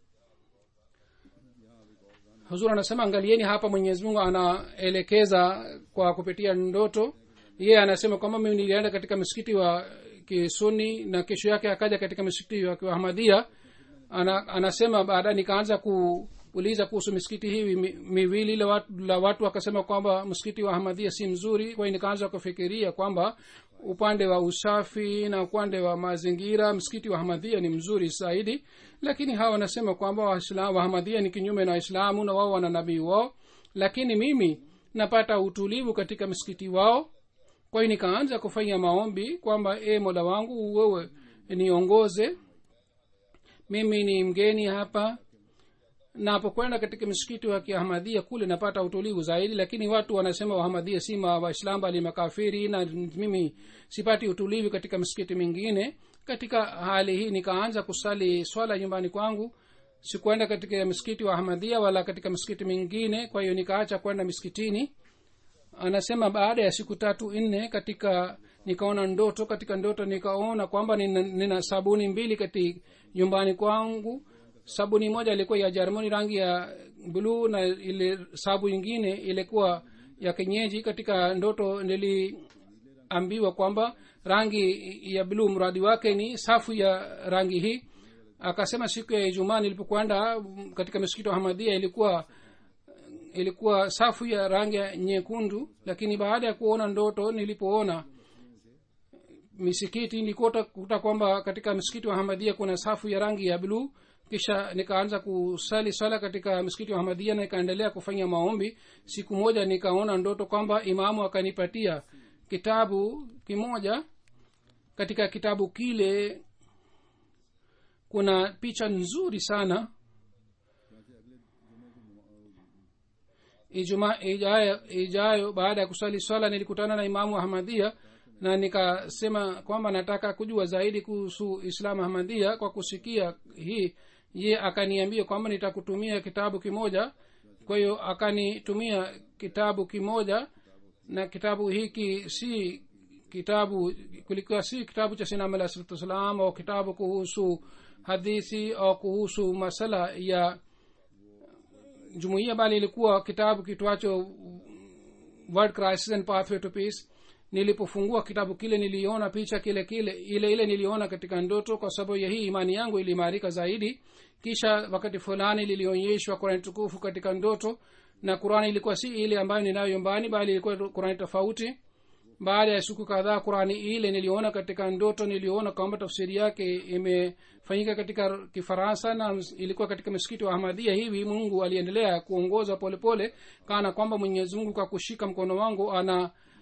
huzur anasema angalieni hapa mwenyezi mungu anaelekeza kwa kupitia ndoto yeye anasema kwamba mimi nilienda katika msikiti wa kisuni na kesho yake akaja katika msikiti wa kiahmadia ana, anasema baadaye nikaanza kuuliza kuhusu misikiti hii miwili la watu, la watu wakasema kwamba msikiti wa ahmadia si mzuri kwa hiyo nikaanza kufikiria kwamba upande wa usafi na upande wa mazingira msikiti wa ahmadhia ni mzuri zaidi lakini hawa wanasema kwamba wahamadia ni kinyume na waislamu na wao wana nabii wao lakini mimi napata utulivu katika msikiti wao kwa hiyo nikaanza kufanya maombi kwamba e mola wangu wewe niongoze mimi ni mgeni hapa napokwenda katika msikiti wa kiahmadhia kule napata utulivu zaidi lakini watu wanasema wahamadia si waislamu bali makafiri na mimi sipati utulivu katika msikiti mingine katika hali hii nikaanza kusali swala nyumbani kwangu sikuenda katika msikiti wa ahmadhia wala katika msikiti mingine kwa hiyo nikaacha kwenda miskitini anasema baada ya siku tatu nne katika nikaona ndoto katika ndoto nikaona kwamba nina, nina sabuni mbili kati nyumbani kwangu sabuni moja ilikuwa ya jarmani rangi ya bluu na ile sabu ingine ilikuwa ya kenyeji katika ndoto niliambiwa kwamba rangi ya bluu mradi wake ni safu ya rangi hii akasema siku ya ijumaa nilipokwenda katika msikiti wa hamadia ilikuwa ilikuwa safu ya rangi ya nyekundu lakini baada ya kuona ndoto nilipoona misikiti nilikuta kwamba katika msikiti wa hamadia kuna safu ya rangi ya bluu kisha nikaanza kusali swala katika msikiti wa hamadia na nikaendelea kufanya maombi siku moja nikaona ndoto kwamba imamu akanipatia kitabu kimoja katika kitabu kile kuna picha nzuri sana ijumaa ijayo, ijayo baada ya kusali swala nilikutana na imamu ahmadia na nikasema kwamba nataka kujua zaidi kuhusu islamu ahmadia kwa kusikia hii ye akaniambia kwamba nitakutumia kitabu kimoja kwa hiyo akanitumia kitabu kimoja na kitabu hiki si kitabu kulikuwa si kitabu cha sinam alah salatu wassalam au kitabu kuhusu hadithi au kuhusu masala ya jumuiya bali ilikuwa kitabu kitwacho world crisis and pathway to peace nilipofungua kitabu kile niliona picha kile kile ile ile niliona katika ndoto kwa sababu ya hii imani yangu iliimarika zaidi kisha wakati fulani lilionyeshwa kurani tukufu katika ndoto na qurani ilikuwa si ile ambayo ninayo nyumbani bali ilikuwa qurani tofauti baada ya siku kadhaa qurani ile niliona katika ndoto niliona kwamba tafsiri yake imefanyika katika kifaransa na ilikuwa katika msikiti wa ahmadia hivi mungu aliendelea kuongoza polepole kana kwamba mwenyezi mungu kwa kushika mkono wangu ana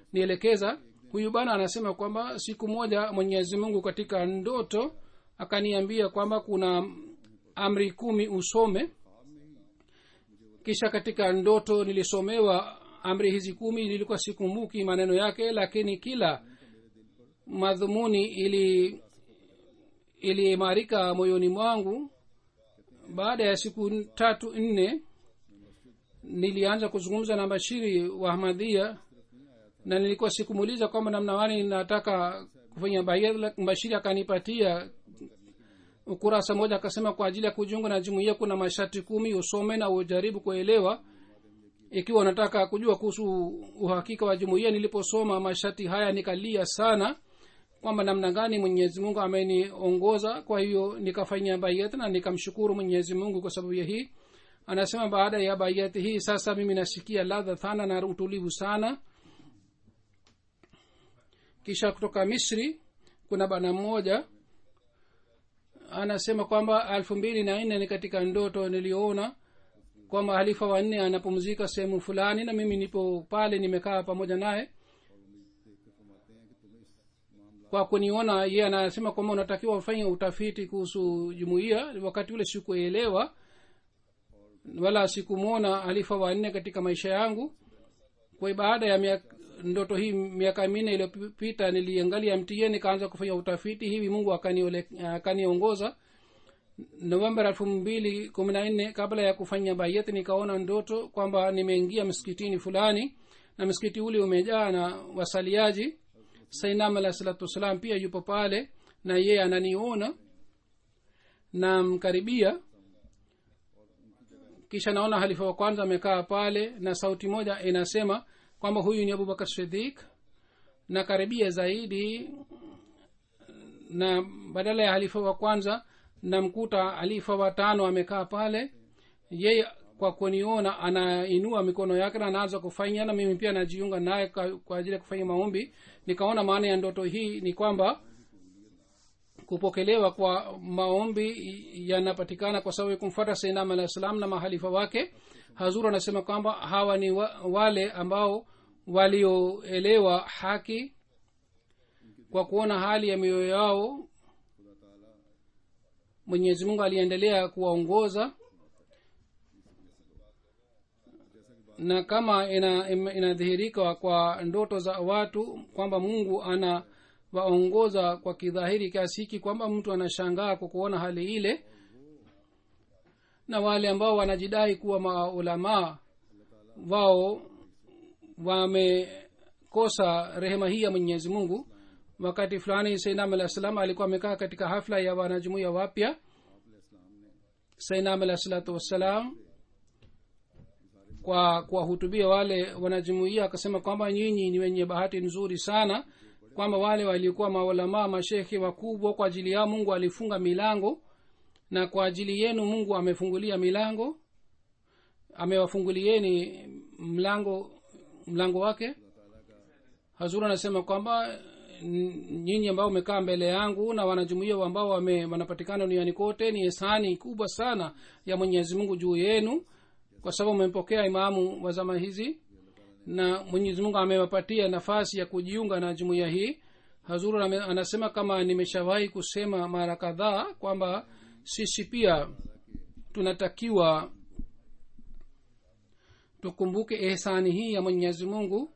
kunielekeza huyu bana anasema kwamba siku moja mwenyezi mungu katika ndoto akaniambia kwamba kuna amri kumi usome kisha katika ndoto nilisomewa amri hizi kumi nilikuwa sikumbuki maneno yake lakini kila madhumuni ili iliimarika moyoni mwangu baada ya siku tatu nne nilianza kuzungumza na bashiri wa ahmadhia na nilikuwa sikumuuliza kwamba namna wani nataka kufanya bayat bashiri akanipatia ukurasa moja akasema kwa ajili ya kujiunga na jumuia kuna masharti kumi usome na ujaribu kuelewa ikiwa unataka kujua kuhusu uhakika wa jumuia niliposoma masharti haya nikalia sana kwamba namna gani mwenyezi mungu ameniongoza kwa hiyo nikafanya bayat na nikamshukuru mwenyezi mungu kwa sababu ya hii anasema baada ya bayat hii sasa mimi nasikia ladha sana na utulivu sana kisha kutoka misri kuna bana mmoja anasema kwamba elfu mbili na nne ni katika ndoto niliona kwamba halifa wanne anapumzika sehemu fulani na mimi nipo pale nimekaa pamoja naye kwa kuniona ye anasema kwamba unatakiwa ufanye utafiti kuhusu jumuiya wakati ule sikuelewa wala sikumwona halifa wanne katika maisha yangu kwa baada ya miaka ndoto hii miaka minne iliyopita niliangalia mtie nikaanza kufanya utafiti hivi mungu akaniongoza novemba elfu mbili kumi na nne kabla ya kufanya bayet nikaona ndoto kwamba nimeingia msikitini fulani na msikiti ule umejaa na wasaliaji sainam alah salatu wassalam pia yupo pale na yeye ananiona namkaribia kisha naona halifa wa kwanza amekaa pale na sauti moja inasema kwamba huyu ni abubakar sidik na karibia zaidi na badala ya halifa wa kwanza namkuta halifa wa tano amekaa pale yeye kwa kuniona anainua mikono yake na anaanza kufanya na mimi pia najiunga naye kwa ajili ya kufanya maombi nikaona maana ya ndoto hii ni kwamba kupokelewa kwa maombi yanapatikana kwa sababu ya kumfuata sainam alah salam na mahalifa wake hazur anasema kwamba hawa ni wa, wale ambao walioelewa haki kwa kuona hali ya mioyo yao mwenyezi mungu aliendelea kuwaongoza na kama inadhihirika ina kwa ndoto za watu kwamba mungu ana waongoza kwa kidhahiri kiasi hiki kwamba mtu anashangaa kwa kuona hali ile na wale ambao wanajidai kuwa maulamaa wao wamekosa rehema hii ya mwenyezi mungu wakati fulani sainam alah salam alikuwa amekaa katika hafla ya wanajumuia wapya sainam alah salatu wassalam kwa kuwahutubia wale wanajumuia akasema kwamba nyinyi ni wenye bahati nzuri sana kwamba wale walikuwa maulamaa mashekhe wakubwa kwa ajili yao mungu alifunga milango na kwa ajili yenu mungu amefungulia milango amewafungulieni mlango mlango wake hazur anasema kwamba nyinyi ambao umekaa mbele yangu na wanajumuia ambao wame, wanapatikana duniani kote ni hisani kubwa sana ya mwenyezi mungu juu yenu kwa sababu umempokea imamu wa zama hizi na mwenyezi mungu amewapatia nafasi ya kujiunga na jumuiya hii hazuru anasema kama nimeshawahi kusema mara kadhaa kwamba sisi pia tunatakiwa tukumbuke ehsani hii ya mwenyezi mungu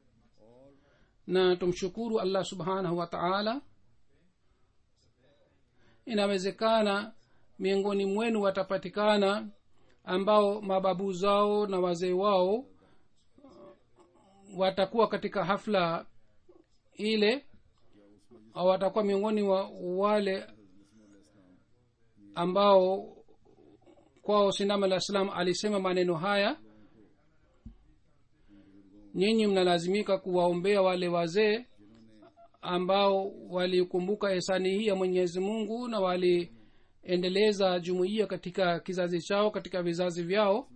na tumshukuru allah subhanahu wa taala inawezekana miongoni mwenu watapatikana ambao mababu zao na wazee wao watakuwa katika hafla ile au watakuwa miongoni wa wale ambao kwao sinam alah salam alisema maneno haya nyinyi mnalazimika kuwaombea wale wazee ambao walikumbuka hisani hii ya mwenyezi mungu na waliendeleza jumuiya katika kizazi chao katika vizazi vyao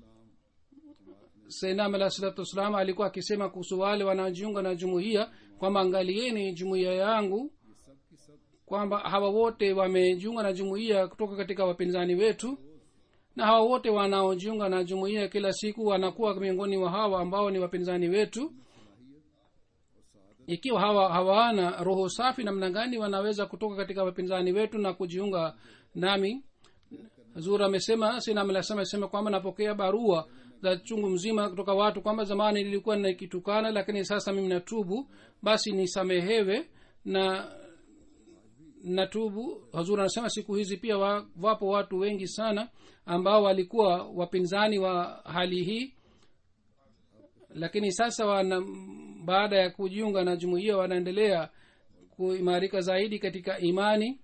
sainam alah salatu wassalam alikuwa akisema kuhusu wale wanaojiunga na jumuiya kwamba angalieni jumuiya yangu kwamba hawa wote wamejiunga na jumuiya kutoka katika wapinzani wetu na hawa wote wanaojiunga na jumuiya kila siku wanakuwa miongoni wa hawa ambao ni wapinzani wetu ikiwa hawa hawana roho safi namna gani wanaweza kutoka katika wapinzani wetu na kujiunga nami zur amesema sinamlasema amesema kwamba napokea barua za chungu mzima kutoka watu kwamba zamani nilikuwa nikitukana lakini sasa mimi natubu basi nisamehewe na natubu hazur anasema siku hizi pia wa, wapo watu wengi sana ambao walikuwa wapinzani wa hali hii lakini sasa wana baada ya kujiunga na jumuiya wanaendelea kuimarika zaidi katika imani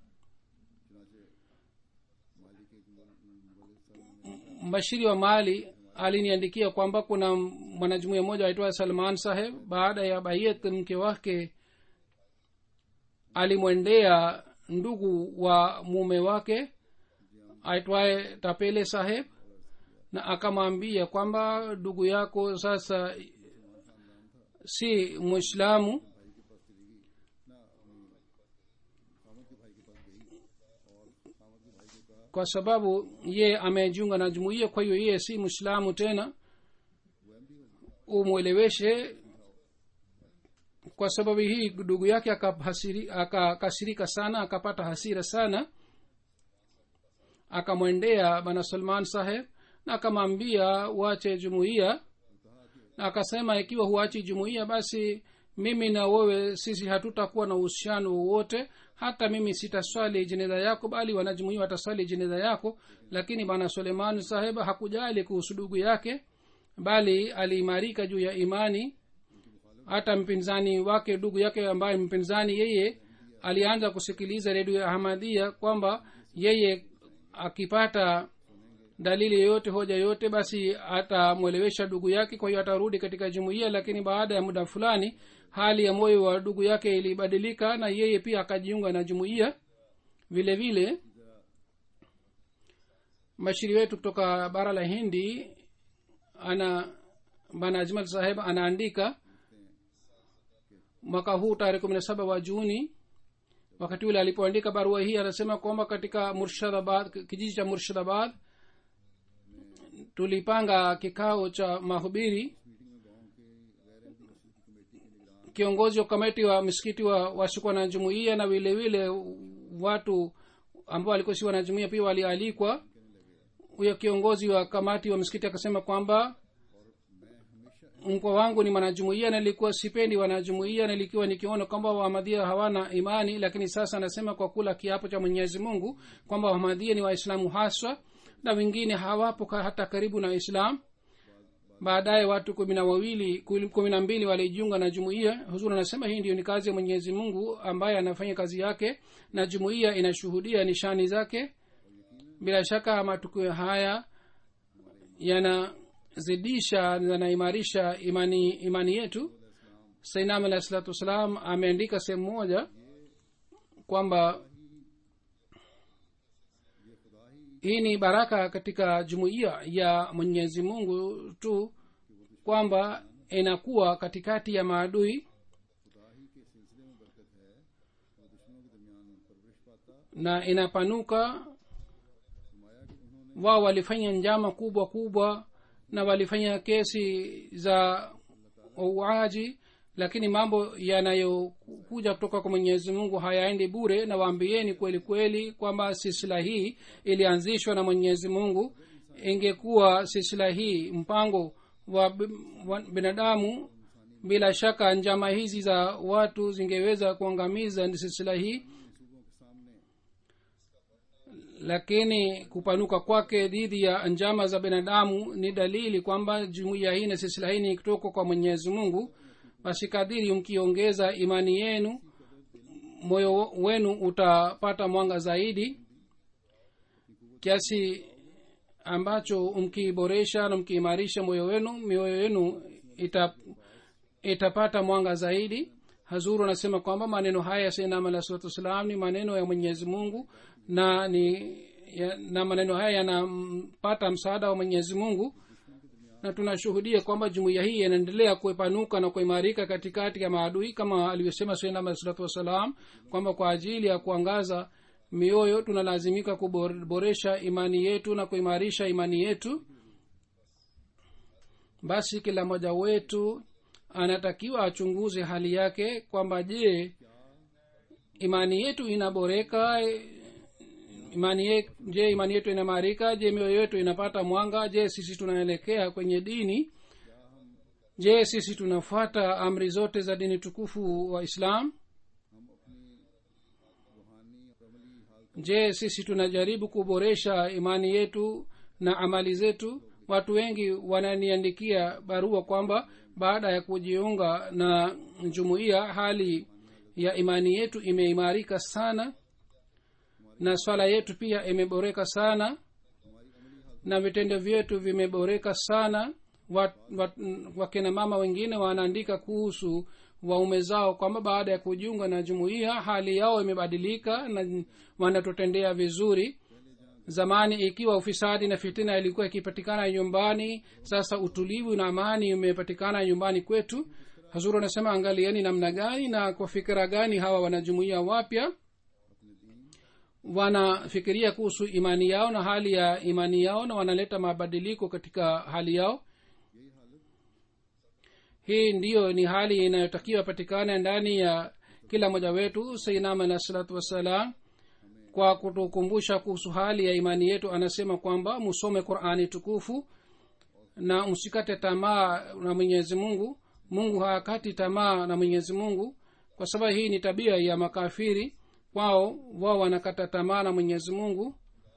mbashiri wa mali aliniandikia kwamba kuna mwanajumuia mmoja aitwa salman saheb baada ya baiyat mke wake alimwendea ndugu wa mume wake aitwaye tapele saheb na akamwambia kwamba ndugu yako sasa si mwislamu kwa sababu ye amejiunga na jumuiya kwa hiyo yeye si mwislamu tena umweleweshe kwa sababu hii ndugu yake akakasirika sana akapata hasira sana akamwendea bana salman saheb na akamwambia wache jumuiya na akasema ikiwa huachi jumuiya basi mimi na wewe sisi hatutakuwa na uhusiano wowote hata mimi sitaswali jeneza yako bali wanajumuia wataswali jeneza yako lakini bwana suleiman saheb hakujali kuhusu ndugu yake bali aliimarika juu ya imani hata mpinzani wake ndugu yake ambaye mpinzani yeye alianza kusikiliza redio ya ahmadia kwamba yeye akipata dalili yoyote hoja yoyote basi atamwelewesha ndugu yake kwa hiyo atarudi katika jumuiya lakini baada ya muda fulani hali ya moyo wa ndugu yake ilibadilika na yeye pia akajiunga na jumuiya vile vile mashiri wetu kutoka bara la hindi ana bana ajmal saheb anaandika mwaka huu tarehe kumi na saba wa juni wakati ule alipoandika barua hii anasema kwamba katika murshadabad kijiji cha murshadabad tulipanga kikao cha mahubiri kiongozi wa kamati wa msikiti wa wasikuwa na jumuiya na vile vile watu ambao walikuwa si wanajumuia pia walialikwa huyo kiongozi wa kamati wa msikiti akasema kwamba mkwa wangu ni mwanajumuia nilikuwa sipendi wanajumuia nilikiwa nikiona kwamba wahamadhia hawana imani lakini sasa anasema kwa kula kiapo cha mwenyezi mungu kwamba wahamadhia ni waislamu haswa na wengine hawapo hata karibu na islam baadaye watu kumi na wawili kumi na mbili walijiunga na jumuiya huzuri anasema hii ndio ni kazi ya mwenyezi mungu ambaye anafanya kazi yake na jumuiya inashuhudia nishani zake bila shaka matukio haya yanazidisha yanaimarisha imani imani yetu sainam alahi salatu wassalam ameandika sehemu moja kwamba hii ni baraka katika jumuiya ya mwenyezi mungu tu kwamba inakuwa katikati ya maadui na inapanuka wao walifanya njama kubwa kubwa na walifanya kesi za uuaji lakini mambo yanayokuja kutoka kwa mwenyezi mungu hayaendi bure na waambieni kweli kweli kwamba silsila hii ilianzishwa na mwenyezi mungu ingekuwa silsila hii mpango wa, wa binadamu bila shaka njama hizi za watu zingeweza kuangamiza silsila hii lakini kupanuka kwake dhidi ya njama za binadamu ni dalili kwamba jumuiya hii na silsila hii ni kutoka kwa mwenyezi mungu basi kadiri mkiongeza imani yenu moyo wenu utapata mwanga zaidi kiasi ambacho mkiboresha na mkiimarisha moyo wenu mioyo yenu ita, itapata mwanga zaidi hazuru anasema kwamba maneno haya ya sainam alah salatu wassalam ni maneno ya mwenyezi mungu na ni ya, na maneno haya yanampata msaada wa mwenyezi mungu na tunashuhudia kwamba jumuiya hii inaendelea kuepanuka na kuimarika katikati ya maadui kama alivyosema sainam alah salatu wassalam kwamba kwa ajili ya kuangaza mioyo tunalazimika kuboresha imani yetu na kuimarisha imani yetu basi kila mmoja wetu anatakiwa achunguze hali yake kwamba je imani yetu inaboreka imani ye, je imani yetu inaimarika je mioyo yetu inapata mwanga je sisi tunaelekea kwenye dini je sisi tunafuata amri zote za dini tukufu wa islam je sisi tunajaribu kuboresha imani yetu na amali zetu watu wengi wananiandikia barua kwamba baada ya kujiunga na jumuiya hali ya imani yetu imeimarika sana na swala yetu pia imeboreka sana na vitendo vyetu vimeboreka sana wat, wat, wakina mama wengine wanaandika kuhusu waume zao kwamba baada ya kujiunga na jumuiya hali yao imebadilika na wanatutendea vizuri zamani ikiwa ufisadi na fitina ilikuwa ikipatikana nyumbani sasa utulivu na amani imepatikana nyumbani kwetu hazuru anasema angalieni namna gani na kwa fikira gani hawa wanajumuia wapya wanafikiria kuhusu imani yao na hali ya imani yao na wanaleta mabadiliko katika hali yao hii ndiyo ni hali inayotakiwa patikana ndani ya kila mmoja wetu sainam alah salatu wassalam kwa kutukumbusha kuhusu hali ya imani yetu anasema kwamba musome qurani tukufu na msikate tamaa na mwenyezi mungu mungu hakati tamaa na mwenyezi mungu kwa sababu hii ni tabia ya makafiri wao wao wanakata tamaa na mwenyezi mungu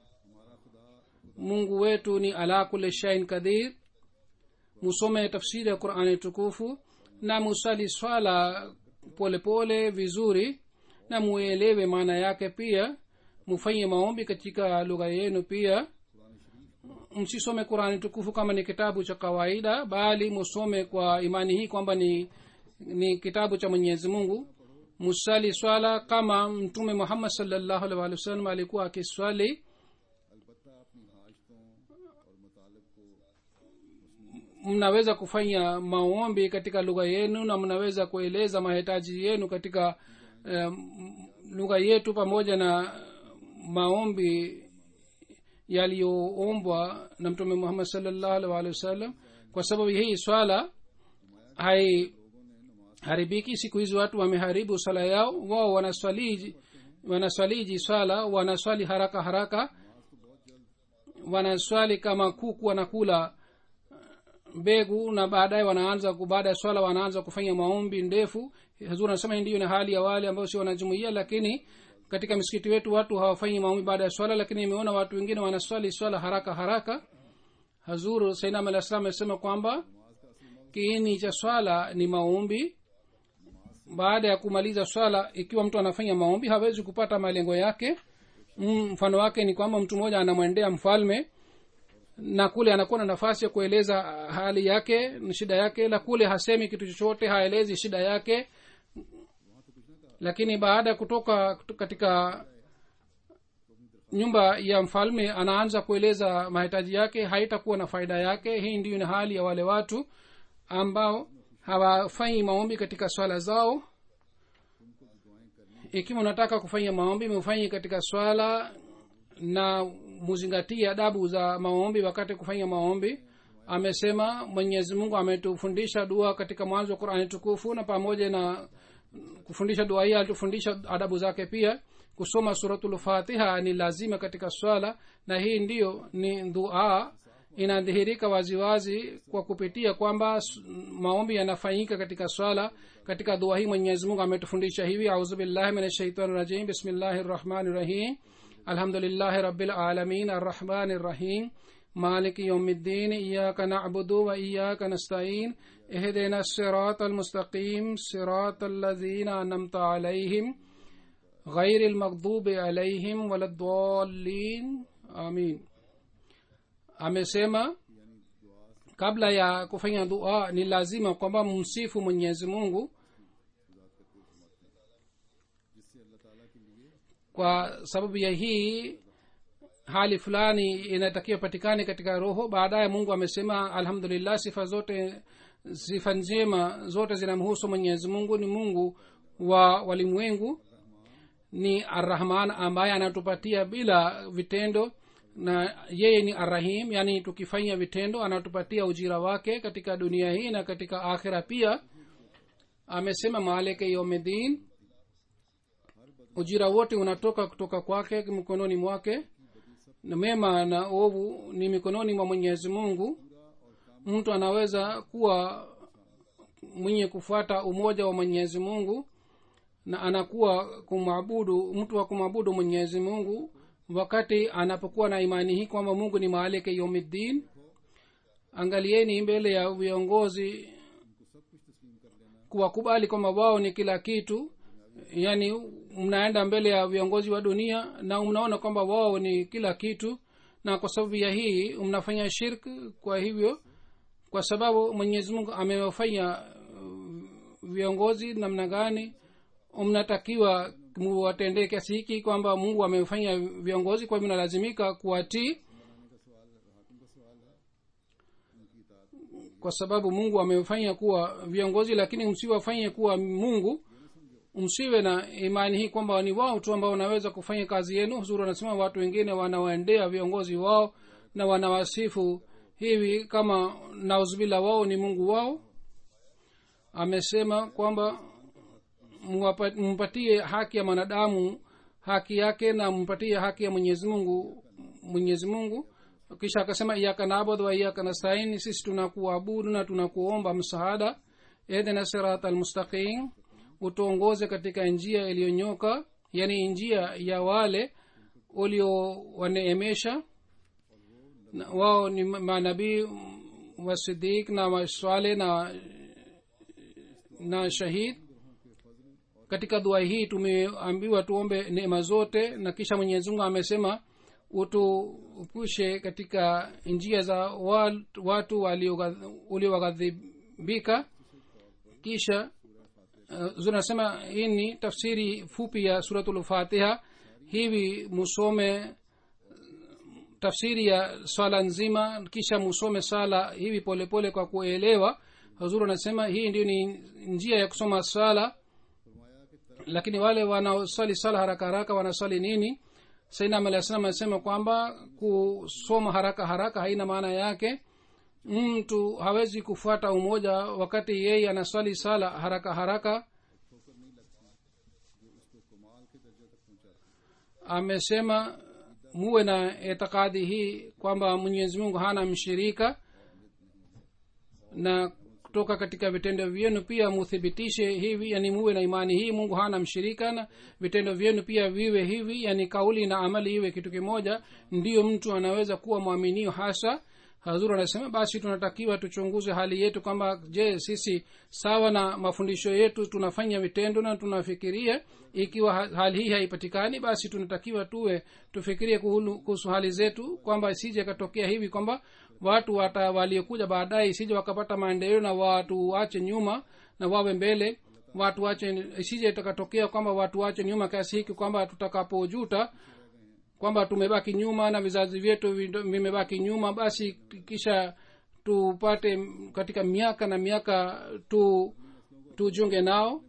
mungu wetu ni ala kule shain kadhir musome tafsiri ya qurani tukufu na musali swala polepole pole, vizuri na muelewe maana yake pia mufanye maombi katika lugha yenu pia msisome qurani tukufu kama ni kitabu cha kawaida bali musome kwa imani hii kwamba ni ni kitabu cha mwenyezi mungu musali swala kama mtume muhammad salllahu alih walih wasallam alikuwa akiswali mnaweza kufanya maombi katika lugha yenu na mnaweza kueleza mahitaji yenu katika um, lugha yetu pamoja na maombi yaliyoombwa na mtume muhammad salllahu alih walih wasallam kwa sababu hii swala hai haribiki siku hizi watu wameharibu swala yao wao wanaswaliji wanaswaliji swala wanaswali haraka haraka wanaswali kama kuku wanakula mbegu na baadaye wanaanza baada ya swala wanaanza kufanya maombi ndefu hazur anasema hii ndiyo ni hali ya wale ambao si wanajumuia lakini katika misikiti wetu watu hawafanyi maombi baada ya swala lakini imeona watu wengine wanaswali swala haraka haraka hazur sainam alah salam amesema kwamba kiini cha swala ni maombi baada ya kumaliza swala ikiwa mtu anafanya maombi hawezi kupata malengo yake mfano wake ni kwamba mtu mmoja anamwendea mfalme na kule anakuwa na nafasi ya kueleza hali yake shida yake la kule hasemi kitu chochote haelezi shida yake lakini baada ya kutoka katika nyumba ya mfalme anaanza kueleza mahitaji yake haitakuwa na faida yake hii ndiyo ni hali ya wale watu ambao hawafanyi maombi katika swala zao ikiwa unataka kufanya maombi mufanyi katika swala na muzingatie adabu za maombi wakati kufanya maombi amesema mwenyezi mungu ametufundisha dua katika mwanzo wa qurani tukufu na pamoja na kufundisha dua hii alitufundisha adabu zake pia kusoma suratulfatiha ni lazima katika swala na hii ndiyo ni dua inadhihirika waziwazi kwa kupitia kwamba maombi yanafanyika katika swala katika dua hii mwenyezi mungu ametufundisha hivi auzubillahi min shaitani rajim bismillahi rrahmani rrahim alhamdulillahi rabilalamin arrahmani rrahim مالك يوم الدين إياك نعبد وإياك نستعين اهدنا الصراط المستقيم صراط الذين أنمت عليهم غير المغضوب عليهم ولا الضالين آمين amesema kabla ya kufanya dua ni lazima kwamba msifu mwenyezi mungu kwa sababu ya hii hali fulani inatakiwa patikane katika roho baadaye mungu amesema alhamdulillah sifa zote sifa njema zote zinamhusu mwenyezi mungu ni mungu wa walimwengu ni arrahman ambaye anatupatia bila vitendo na yeye ni arrahim yaani tukifanya vitendo anatupatia ujira wake katika dunia hii na katika akhira pia amesema maaleke yomedin ujira wote unatoka kutoka kwake mkononi mwake na mema na ovu ni mikononi mwa mwenyezi mungu mtu anaweza kuwa mwenye kufuata umoja wa mwenyezi mungu na anakuwa kumwabudu mtu wa kumwabudu mwenyezi mungu wakati anapokuwa na imani hii kwamba mungu ni maalike yomiddin angalieni mbele ya viongozi kuwakubali kwamba wao ni kila kitu yaani mnaenda mbele ya viongozi wa dunia na mnaona kwamba wao ni kila kitu na kwa sababu ya hii mnafanya shirk kwa hivyo kwa sababu mwenyezi mungu amewafanya viongozi namna gani mnatakiwa muwatendee kiasi hiki kwamba mungu amefanya viongozi kwa hivyo nalazimika kuwatii kwa sababu mungu amefanya kuwa viongozi lakini msiwafanye kuwa mungu msiwe na imani hii kwamba ni wao tu ambao wanaweza kufanya kazi yenu huzuri wanasema watu wengine wanawaendea viongozi wao na wanawasifu hivi kama nauzbila wao ni mungu wao amesema kwamba mpatie haki ya mwanadamu haki yake na mpatie haki ya mwenyezi mungu mwenyezi mungu kisha akasema iyaka nabud wa iyaka nastain sisi tunakuabudu na tunakuomba msaada edena sirat almustaqim utuongoze katika njia iliyonyoka yani njia ya wale uliowaneemesha wao ni manabii wasidik na waswale na na shahid katika dua hii tumeambiwa tuombe neema zote na kisha mwenyezi mungu amesema utuepushe katika njia za watu waliowaghadhibika kisha uh, zinasema hii ni tafsiri fupi ya suratulfatiha hivi musome tafsiri ya swala nzima kisha musome sala hivi polepole pole kwa kuelewa huzuru anasema hii ndio ni njia ya kusoma sala lakini wale wanaosali sala haraka haraka wanasali nini sainam alah salam anasema kwamba kusoma haraka haraka haina maana yake mtu hawezi kufuata umoja wakati yeye anaswali sala haraka haraka amesema muwe na itikadi hii kwamba mwenyezi mungu hana mshirika na kutoka katika vitendo vyenu pia muthibitishe hivi yani muwe na imani hii mungu hana mshirika na vitendo vyenu pia viwe hivi yani kauli na amali iwe kitu kimoja ndiyo mtu anaweza kuwa mwaminio hasa hazur anasema basi tunatakiwa tuchunguze hali yetu kwamba je sisi sawa na mafundisho yetu tunafanya vitendo na tunafikiria ikiwa hali hii haipatikani basi tunatakiwa tuwe tufikirie kuhusu hali zetu kwamba isije katokea hivi kwamba watu wata waliokuja baadaye isije wakapata maendeleo na watu wache nyuma na wawe mbele watu wache isije itakatokea kwamba watu wache nyuma kiasi hiki kwamba tutakapojuta kwamba tumebaki nyuma na vizazi vyetu vimebaki nyuma basi kisha tupate katika miaka na miaka tu tujunge nao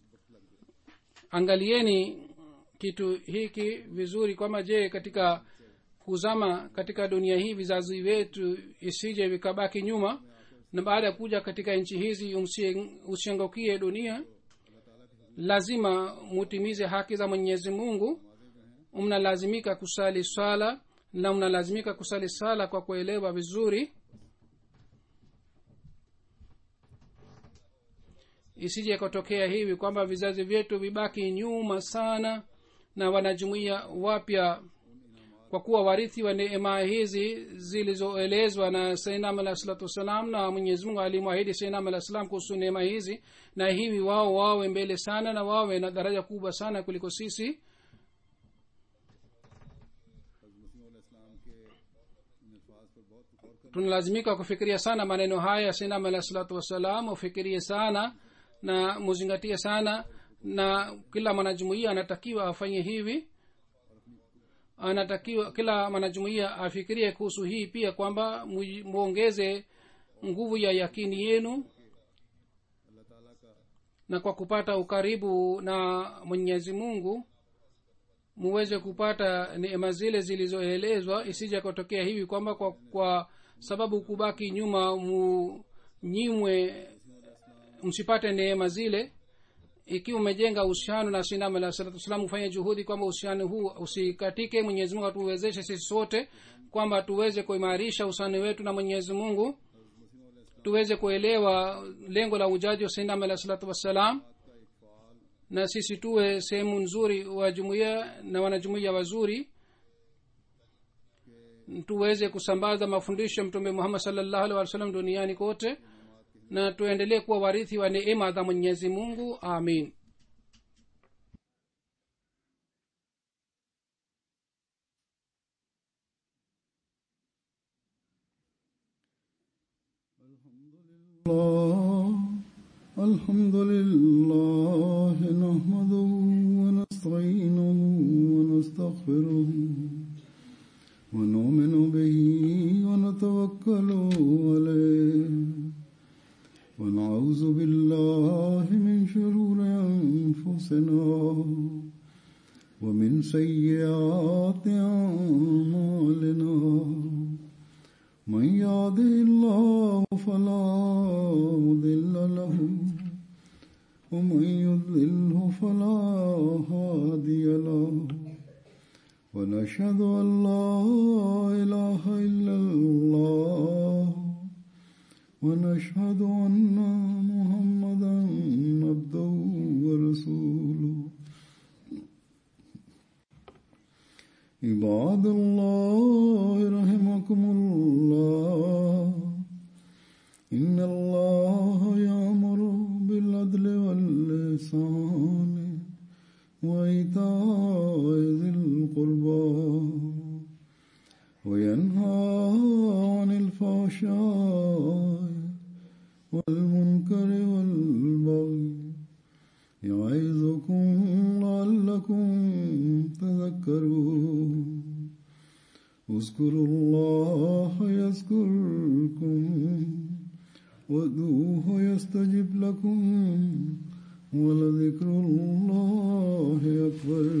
angalieni kitu hiki vizuri kwamba je katika kuzama katika dunia hii vizazi vyetu isije vikabaki nyuma na baada ya kuja katika nchi hizi usiangukie dunia lazima mutimize haki za mwenyezi mungu mnalazimika kusali swala na mnalazimika kusali sala kwa kuelewa vizuri isije ikatokea hivi kwamba vizazi vyetu vibaki nyuma sana na wanajumuia wapya kwa kuwa warithi wa neema hizi zilizoelezwa na sainam alah salatu wassalam na mwenyezi mungu alimwahidi sainam alah salam kuhusu neema hizi na hivi wao wawe mbele sana na wawe na daraja kubwa sana kuliko sisi tunalazimika kufikiria sana maneno haya sinam alah salatu wassalam ufikirie sana na muzingatie sana na kila mwanajumuia anatakiwa afanye hivi anatakiwa kila mwanajumuia afikirie kuhusu hii pia kwamba mwongeze nguvu ya yakini yenu na kwa kupata ukaribu na mwenyezi mungu muweze kupata neema zile zilizoelezwa isija kutokea hivi kwamba kwa, kwa sababu kubaki nyuma munyimwe msipate neema zile ikiwa umejenga uhusiano na sinam alah salatu wassalam ufanye juhudi kwamba uhusiano huu usikatike mwenyezi mungu atuwezeshe sisi sote kwamba tuweze kuimarisha uhusiano wetu na mwenyezi mungu tuweze kuelewa lengo la ujaji wa sinam alah salatu wassalam na sisi tuwe sehemu nzuri wa jumuiya na wanajumuiya wazuri tuweze kusambaza mafundisho ya mtume muhammad salllahu alih wa sallam duniani kote na tuendelee kuwa warithi wa neema za mwenyezi mungu amin الله الحمد لله نحمده ونستعينه ونستغفره ونؤمن به ونتوكل عليه ونعوذ بالله من شرور أنفسنا ومن سيئات أعمالنا من يهده الله فلا مضل له ومن يضلله فلا هادي له ونشهد أن لا إله إلا الله ونشهد أن محمدا عبده ورسوله عباد الله رحمكم الله إن الله يأمر بالعدل واللسان وإيتاء ذي القربى وينهى عن الفحشاء والمنكر والبغي يعظكم لعلكم تذكرون اذكروا الله يذكركم وادعوه يستجب لكم ولذكر الله أكبر